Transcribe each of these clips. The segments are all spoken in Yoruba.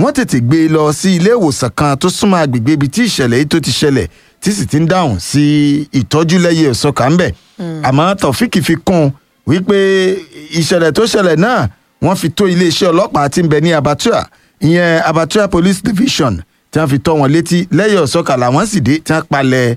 wọ́n tètè gbé e lọ sí ilé ìwòsàn kan tó súnmọ́ agbègbè ibi tí ìṣẹ̀lẹ̀ yìí tó ti ṣẹlẹ̀ tí sì ti ń dáhùn sí ìtọ́jú lẹ́yìn ọ̀sọ́kà ń bẹ̀ àmọ́ Taofik fi kún un wípé ìṣẹ̀lẹ̀ tó ṣẹlẹ̀ náà wọ́n fi tó iléeṣẹ́ ọlọ́pàá tí ń bẹ ní Abatua ìyẹn Abatua Police Division tí wọ́n fi tọ́ wọn létí lẹ́yìn ọ̀sọ́kà làwọn sì dé tí wọ́n palẹ̀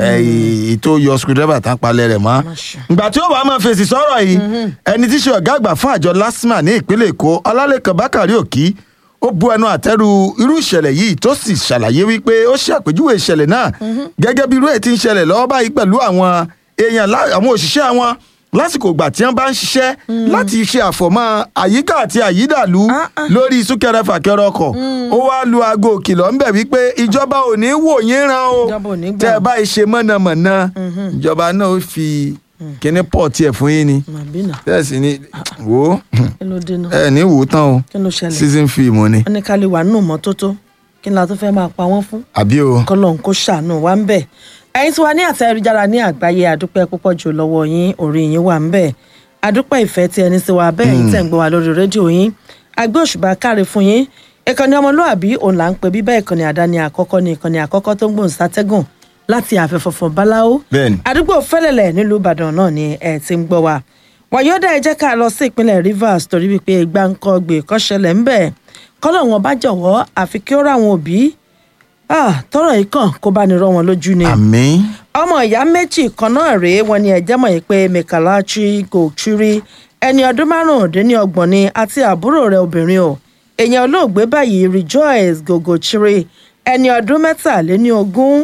ètò yọ screwdriver tí wọ́n palẹ̀ rẹ̀ mọ́. ìgbà tí ó wàá máa fèsì sọ̀rọ̀ yìí ẹni tí í ṣe ọ̀gá àgbà fún àjọ LASTMA ní ìpínlẹ̀ Èkó Ọlálẹ́kan Bákàrí Òkí ó bu ẹnu àtẹ́rù irú ìṣẹ̀lẹ̀ yìí tó sì ṣàlàyé wípé ó ṣe àpèjúwe ìṣẹ̀lẹ̀ náà gẹ́gẹ́ bí irú èyí tí ń ṣẹlẹ̀ lọ́wọ́ báyìí pẹ̀lú àwọn èèyàn àwọn òṣìṣẹ́ àwọn lásìkò ìgbà tí wọ́n bá ń ṣiṣẹ́ láti ṣe àfọ̀mọ́ àyíká àti àyídàlú lórí súnkẹrẹ fàkẹrẹ ọkọ̀ ó wá lu aago òkìlọ̀ ńbẹ̀ wípé ìjọba ò ní wò yín ràn o tẹ́ ẹ bá ṣe mọ̀nàmọ̀nà ìjọba náà ó fi kíní pọ̀ tiẹ̀ fún yín ni bẹ́ẹ̀ sì ni wò ó ẹ ní wò ó tán o season film ni. wọ́n ní ká lè wà nínú mọ́tótó kí ni la tó fẹ́ máa pa wọ́n fún. àbí o. kọ́lọ́n kó ṣàánú wa ń bẹ̀. ẹ̀yin tí wà ní àtẹ ayélujára ní àgbáyé àdúpẹ́ púpọ̀ jù lọ́wọ́ yín orí yín wà ń bẹ̀. àdúpẹ́ ìfẹ́ tí ẹni sí wa bẹ́ẹ̀ yín tẹ̀ ń gbọ́ wa lórí rédíò yín. agbé òṣùbà káre fún yín. ìkànnì ọmọlúàbí òun là ń pè bíbẹ́ ìkànnì àdáni àkọ́kọ́ ní ìkànnì àkọ́kọ́ tó ń gbòǹ sátẹ́gùn láti àfẹ́fọ̀fọ̀ báláwo. bẹ́ẹ̀ni. àdúgbò fẹ́lẹ̀lẹ̀ nílùú ìbàdàn náà ni ẹ ti ń gbọ́ wa. wàyọ́dà ẹ jẹ́ ká lọ sí ìpínlẹ̀ rivers torí wípé gbáǹkọ́gbè kọ́ṣẹlẹ̀ ń bẹ̀ kọ́lọ̀ wọn bá jọ̀wọ́ àfi kí ó ráwọn òbí tọrọ yìí kàn kó bá ní rọ wọn lójú ni. àmín. ọmọ ìyá méjì kan náà rèé wọn ni ẹjẹ mọ̀ yìí pé mekalachi gòchiri ẹni ọdún márùndínlọ́gbọ̀n ni àti àbúrò rẹ̀ obìnrin o èèyàn olóògbé báyìí rejoice gògòchiri ẹni ọdún mẹ́tàléníogún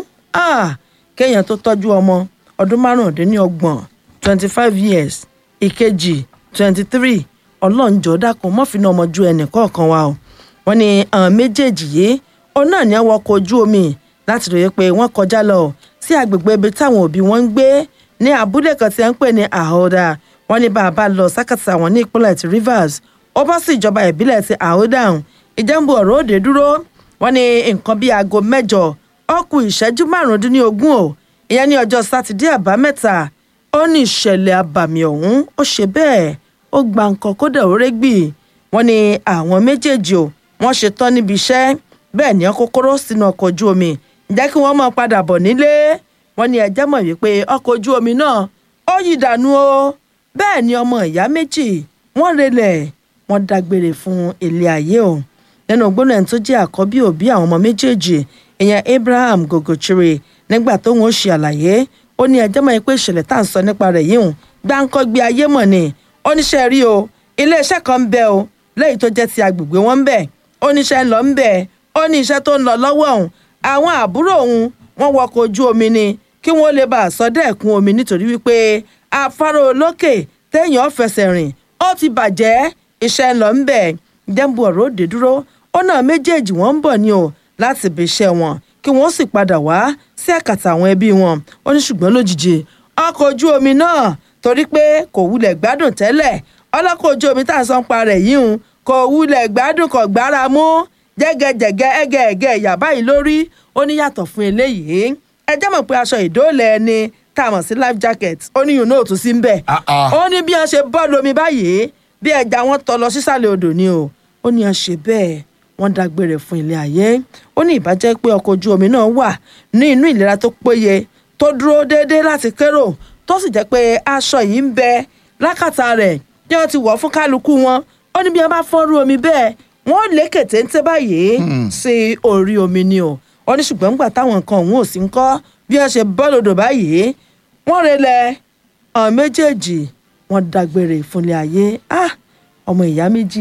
kéèyàn tó tọ́jú ọmọ ọdún márùndínlọ́gbọ̀n twenty five years ìkejì twenty three ọlọ́njọ́ dákun mọ́fìnà ọmọ ju ẹnì kọ̀ọ̀kan wa o wọ́n ní àwọn méjèèjì yìí òun náà ní àwọn ọkọ̀ ojú omi láti ròyìn pé wọ́n kọjá lọ sí agbègbè ibi táwọn òbí wọn ń gbé ní abúlé kan tí wọ́n ń pè ní ahoda wọ́n ní bàbá lọ sákàtà wọn ní ìpínlẹ̀ ti rivers ó bọ́ sí ìjọba ìbílẹ̀ ti ahoda ìjẹ́nbu ọ̀rọ̀ òde dúró wọ́n ní nǹkan bíi aago mẹ́jọ ó kù ìṣẹ́jú márùndínlógún o ìyẹn ní ọjọ́ sátidé àbámẹ́ta ó ní ìṣẹ̀lẹ̀ abàmì ọ̀hún ó ṣe bẹ́ẹ̀ ó gba nǹkan kódà ó régbì wọ́n ní àwọn méjèèjì o wọ́n ṣetán níbi iṣẹ́ bẹ́ẹ̀ ni kókóró sínú ọkọ̀ ojú omi ǹjẹ́ kí wọ́n máa padà bọ̀ nílé wọ́n ní ẹjẹ́ mọ̀ wípé ọkọ̀ ojú omi náà ó yí dànù o bẹ́ẹ̀ ni ọmọ ìyá méjì wọ́n relẹ̀ wọ́n dágbére fún ilé ayé o nínú gbóná ẹni tó jẹ́ àkọ́bí òbí àwọn ọmọ méjèèjì ìyẹn Abraham Gogochiri nígbà tóun ó ṣe àlàyé ó ní ẹjẹ́ mọ̀ pé ìṣẹ̀lẹ̀ tá à ń sọ nípa rẹ̀ yìí gbáǹkọ́ gbé ayé mọ̀ ni oníṣẹ́ rí o iléeṣẹ́ kan ń bẹ o lẹ́yìn tó jẹ́ ti agbègbè wọn ń bẹ oníṣẹ́ ń lọ ń bẹ ó ní iṣẹ́ tó ń lọ lọ́wọ́ òun àwọn àbúrò òun wọ́n wọkọ̀ ojú omi ni kí wọ́n lè bá a sọ dẹ́kun omi nítorí wípé afárá olókè téèyàn fẹsẹ̀ rìn ó ti bàjẹ́ iṣẹ́ ń lọ ń bẹ dẹ́nbu ọ̀rọ̀ òde dúró ó náà méjèèjì wọ́n ń bọ̀ ni o láti ibi iṣẹ́ wọn kí wọ́n sì padà wá sí àkàtà àwọn ẹbí wọn ó ní ṣùgbọ́n lójijì ọkọ̀ ojú omi náà torí pé kò wulẹ̀ gbádùn tẹ́lẹ̀ ọlọ́kọ̀ ojú omi tá à ń sọ ń pa rẹ̀ yìí ń kò wulẹ̀ gbádùn kò gbára mú jẹ́gẹ́jẹ̀gẹ́ ẹgẹ́ẹ̀gẹ́ ìyá báyìí lórí ó ní yàtọ̀ fún eléyìí ẹ jẹ́ mọ̀ pé aṣọ ìdóòlẹ̀ ẹni tá a mọ̀ sí life jacket ó ní yùn náà tún sí ń bẹ̀ ó ní bí wọ́n ṣe bọ́ lómi báyìí bí ẹja wọn tọ lọ sísàlẹ̀ odò ni o ó ní wọ́n ṣe bẹ́ẹ̀ wọ́n dágbére fún ilé ayé ó ní ìbàjẹ́ pé ọkọ̀ ojú omi náà wà ní inú ìlera tó péye tó dúró déédéé láti kérò tó sì jẹ́ pé aṣọ yìí ń bẹ lákàtà rẹ̀ bí wọ́n ti wọ̀ fún kálukú wọn ó ní bí wọ́n bá fọ́nrú omi bẹ́ẹ̀ wọ́n lékè téńté báyìí sí orí omi ni o ó ní ṣùgbọ́n nígbà táwọn nǹkan òun ò sí ń kọ́ bí wọ́n ṣe bọ́ lòdò báyìí wọ́n relẹ̀ ọ̀n méjèèjì wọ́n dágbére fúnlé ayé ah ọmọ ìyá méjì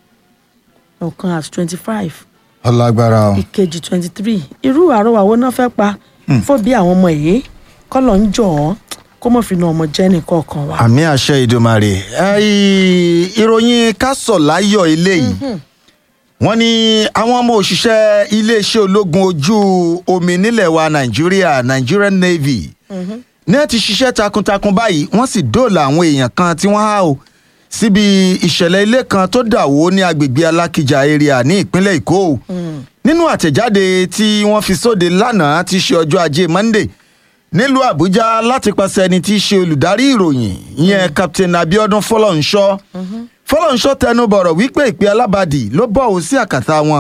ọ̀kan at twenty five ọlágbára o. ìkejì twenty three irú àrọwà wo náà fẹ́ pa fún bí àwọn ọmọ yìí kọ́lọ̀ ń jọ̀ ọ́ kó mọ̀ fi na ọmọ jẹ́ nìkọ̀ọ̀kan wa. àmì àṣẹ ìdòmàrè ìròyìn kásọ̀láyọ̀ eléyìí wọ́n ní àwọn ọmọ òṣìṣẹ́ iléeṣẹ́ ológun ojú omi nílẹ̀ wa nàìjíríà Nigerian Navy ní ẹ ti ṣiṣẹ́ takuntakun báyìí wọ́n sì dóòlà àwọn èèyàn kan tí wọ́n há o síbi ìṣẹ̀lẹ̀ ilé kan tó dà wó ní agbègbè alákìjà area ní ìpínlẹ̀ èkó nínú àtẹ̀jáde tí wọ́n fi sóde lánàá ti ṣe ọjọ́ ajé Monday nílùú àbújá láti pàṣẹ ẹni tí í ṣe olùdarí ìròyìn ìyẹn captain abiodun fọlọ́nṣọ́ fọlọ́nṣọ́ tẹnu bọ̀rọ̀ wípé ìpè alábàdì ló bọ̀ ọ́ sí àkàtà wọn